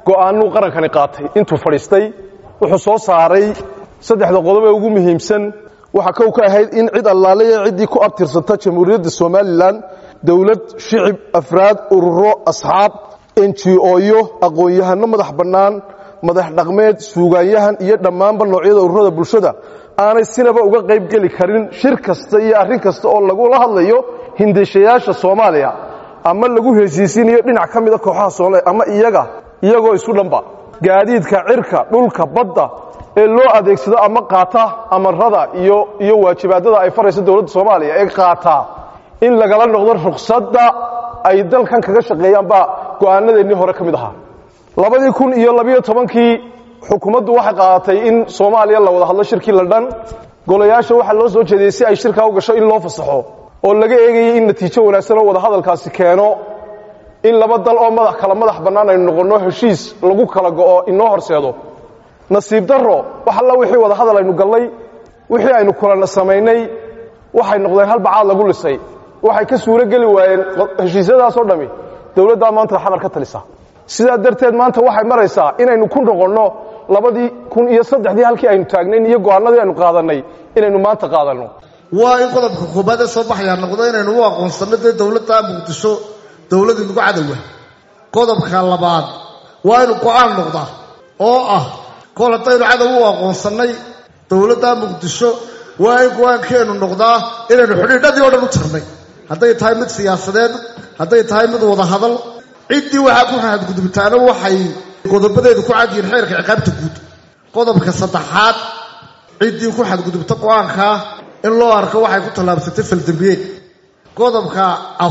go'aanuu qarankani qaatay intuu fadhiistay wuxuu soo saaray saddexda qodob ee ugu muhiimsan waxaa kow ka ahayd in cid allaale ee ciddii ku abtirsata jamhuuriyadda somalilan dowlad shicib afraad ururo asxaab enji-ooyo aqoon-yahano madax bannaan madax dhaqmeed suugaanyahan iyo dhammaanba noocyada ururada bulshada aanay sinaba uga qayb geli karin shir kasta iyo arrin kasta oo lagula hadlayo hindashayaasha soomaaliya ama lagu hesiisinayo dhinac ka mida kooxaha soomaaliya ama iyaga iyagoo isu dhanba gaadiidka cirka dhulka badda ee loo adeegsado ama qaata amarada iyo iyo waajibaadada ay farayso dowladda soomaaliya ee qaataa in lagala noqdo ruqsadda ay dalkan kaga shaqeeyaan baa go'aanadeennii hore ka mid ahaa labadii kun iyo labiyo tobankii xukuumaddu waxay qaadatay in soomaaliya la wada hadlo shirkii london golayaasha waxaa loo soo jeediyey si ay shirkaa u gasho in loo fasaxo oo laga eegayay in natiijo wanaagsan oo wada hadalkaasi keeno in laba dal oo madax kala madax bannaan aynu noqonno heshiis lagu kala go'o inoo horseedo nasiib darro wax alla wixii wada hadal aynu gallay wixii aynu kulana samaynay waxay noqdeen hal bacaad lagu lisay waxay ka suuro geli waayeen heshiisyadaasoo dhammi dowladdaa maanta xamar ka talisa sidaa darteed maanta waxay maraysaa inaynu ku noqonno labadii kun iyo saddexdii halkii aynu taagnayn iyo go'aanadii aynu qaadannay inaynu maanta qaadanno waa in qodobka koobaad ee soo baxayaa noqdo inaynu u aqoonsanno dee dowladda muqdisho dowladii nagu cadowa qodobka labaad waa inu go'aan noqdaa oo ah kol haddaynu cadow u aqoonsannay dowladda muqdisho waa in go-aankeennu noqdaa inaynu xidhiidhadii oo dhan u tirnay hadday tahay mid siyaasadeed hadday tahay mid wada hadal ciddii waxaa ku xadgudubtaana waxay qodobadeedu ku cadyihiin xeerka ciqaabta guud qodobka saddexaad ciddii ku xadgudubta go-aankaa in loo arko waxay ku tallaabsatay faldambiyeed qodobka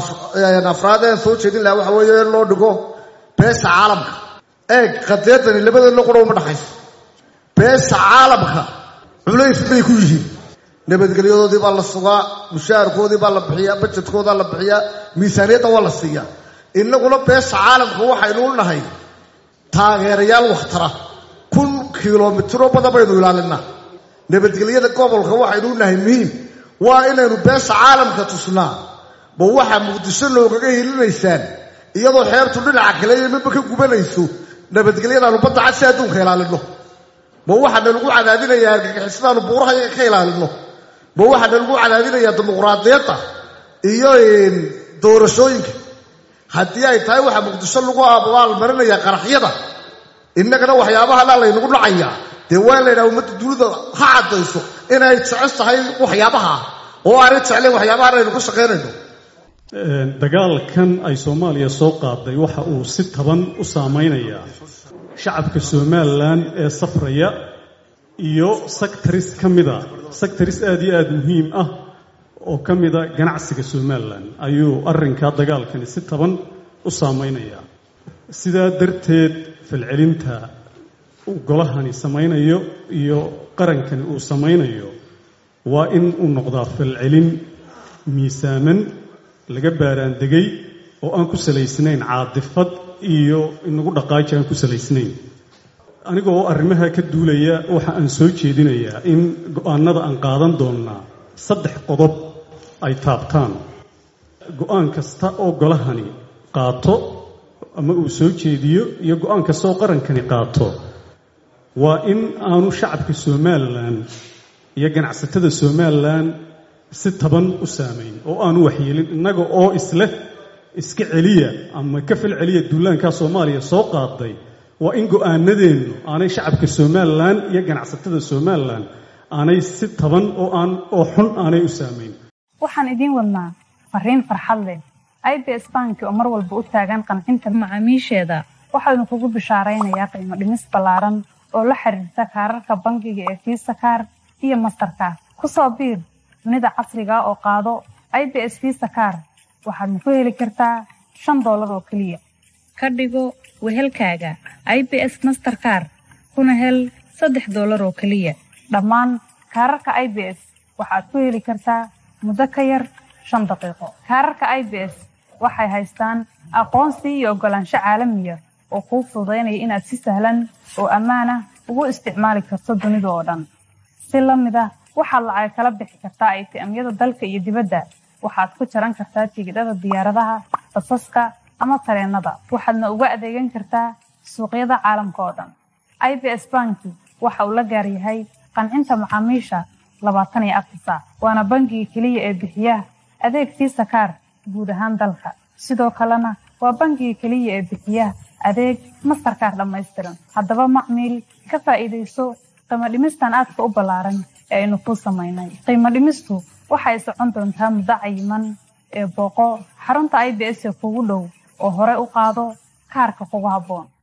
afraad ee soo jeedin lahaa waxa weeye in loo dhigo beesha caalamka eeg qadeedani labadeedna qura uma dhaxayso beesha caalamka culays bay ku yihiin nabadgelyadoodii baa la sugaa mushaharkoodii baa la bixiyaa bajedkoodaa la bixiyaa miisaaniyadda waa la siiyaa innaguna beesha caalamka waxaynu u nahay taageerayaal wakhtara kun kilomitiro badan baynu ilaalinaa nabadgelyada gobolka waxaynu u nahay muhiim waa inaynu beesha caalamka tusnaa ma waxaa muqdisho loogaga helinaysaan iyadoo xeertu dhinaca kale iyo midba ka gubanayso nabadgelyadaanu badda cad si adduunka ilaalinno ma waxaana lagu cadaadinayaa argagixisadaanu buuraha iyaga ka ilaalinno ma waxaana lagu cadaadinayaa dimuqraadiyadda iyo doorashooyinka haddii ay tahay waxaa muqdisho lagu abaalmarinayaa qaraxyada innagana waxyaabahanaa laynagu dhacayaa dee waa laydhaha ummadda dunida ha caddayso inay jecel tahay waxyaabaha oo aanay jeclayn waxyaabahan aynu ka shaqaynayno dagaalkan ay soomaaliya soo qaaday waxa uu si taban u saamaynayaa shacabka somalilan ee safraya iyo sectaris ka mida sectaris aad iyo aada muhiim ah oo ka mida ganacsiga somalilan ayuu arrinkaa dagaalkani si taban u saamaynayaa sidaa darteed falcelinta uu golahani samaynayo iyo qarankani uu samaynayo waa in uu noqdaa falcelin miisaaman laga baaraandegay oo aan ku salaysnayn caadifad iyo inagu dhaqaaji aan ku salaysnayn anigoo arrimaha ka duulaya waxa aan soo jeedinayaa in go-aanada aan qaadan doonnaa saddex qodob ay taabtaan go-aan kasta oo golahani qaato ama uu soo jeediyo iyo go-aan kasta oo qarankani qaato waa in aanu shacabka somalilan iyo ganacsatada somalilan si taban u saamayn oo aanu waxyeelin innaga oo isleh iska celiya ama ka fal celiya duulaankaa soomaaliya soo qaaday waa in go-aanadeennu aanay shacabka somalilan iyo ganacsatada somalilan aanay si taban oo aan oo xun aanay u saamayn waxaan idiin wadnaa fariin farxad leh i b s banki oo mar walba u taagan qancinta macaamiisheeda waxaanu kugu bishaaraynayaa qiimo dhimis ballaaran oo la xiriirta kaararka bangiga ee fiisa kaar iyo mastarkaar ku soo biir dunida casriga oo qaado i b s fiisa kaar waxaadna ku heli kartaa shan doolar oo keliya ka dhigo wehelkaaga i b s masterkaar kuna hel saddex doolar oo keliya dhammaan kaararka i b s waxaad ku heli kartaa muddo ka yar shan daqiiqo kaararka i b s waxay haystaan aqoonsi iyo oggolaansho caalamiya oo kuu fududaynaya inaad si sahlan oo ammaanah ugu isticmaali karto dunida oo dhan si la mid ah waxaad lacag kala bixi kartaa aytiamyada dalka iyo dibadda waxaad ku jaran kartaa tigidhada diyaaradaha basaska ama tareennada waxaadna uga adeegan kartaa suuqyada caalamka oo dhan i b s banki waxa uu la gaar yahay qancinta macaamiisha labaatan iyo afar saac waana bangiga keliya ee bixiya adeeg fiisa kaar guud ahaan dalka sidoo kalena waa bangiga keliya ee bixiya adeeg mastarkaar dhammaystiran haddaba macmiil ka faa'iidayso qiimo dhimistan aadka u ballaaran ee aynu kuu samaynay qiimo dhimistu waxay socon doontaa muddo cayiman ee booqo xarunta i b s ee kugu dhow oo hore u qaado kaarka kugu habboon